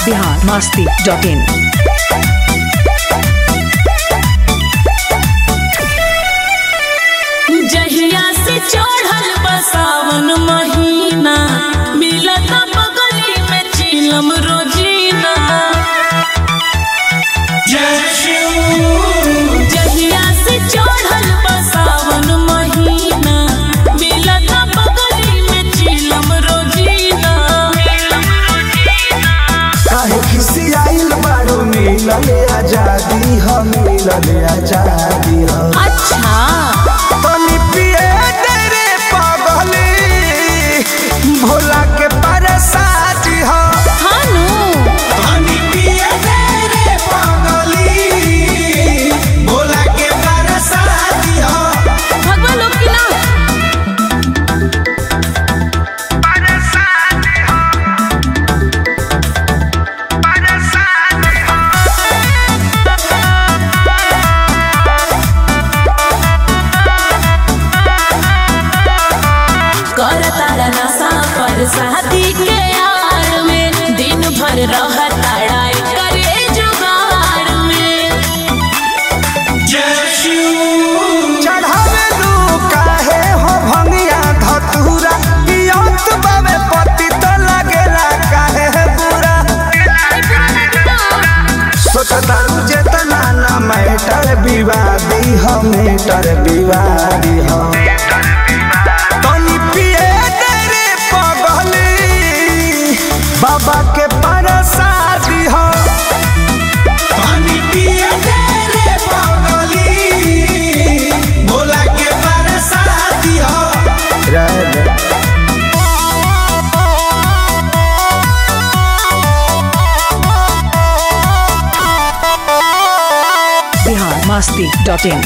Bihar Masti dot in जहिया से चढ़ल बसावन महीना मिलत बगली में चिलम रोजीना जहिया से चढ़ल बसावन महीना मिलत बगली में चिलम रोजीना काहे खिसियाइल बारू मिलल आजादी ह मिलल आजादी ह अच्छा तनी पिए तेरे पगली भोला के परसादी ह हानू तनी पिए तेरे पगली भोला के परसादी ह भगवा लोग की ना कर तारा नशा पर शादी के यार में दिन भर रह ताड़ाई करे जुगाड़ में चढ़ावे लू काहे हो भंगिया धतूरा पियत बावे पति तो लगेला काहे है बुरा सोचतारू जेतना ना मैटर विवादी हो मैटर विवादी हो तनी पिए तेरे पगली बाबा के परसादी हो तनी पिए तेरे पगली भोला के परसादी हो बिहार मस्ती डॉट इन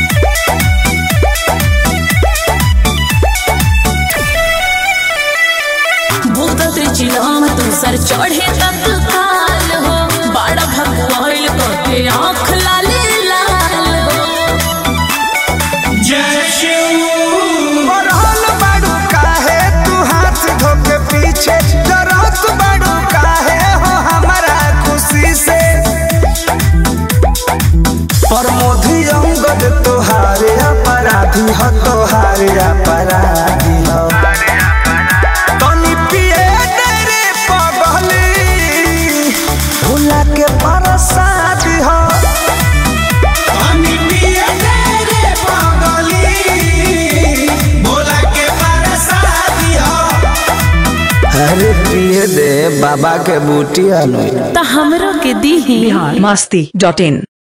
भूत त्रिचिलाम तू सर चढ़े तक काल हो बड़ा भगवान को के आँख लाले लाल हो बढ़ल बाड़ू काहे तू हाथ धोके पीछे डरत बाड़ू काहे हो हमारा खुशी से प्रमोदी अंगद तोहारे अपराधी हो तोहारे अपराधी हो तनी पिए तेरे पगली भूला के परसादी हो तनी पिए तेरे पगली भोला के परसादी हो अरे पिए दे बाबा के बूटी अनु तो हमरो के दी बिहार मस्ती डॉट इन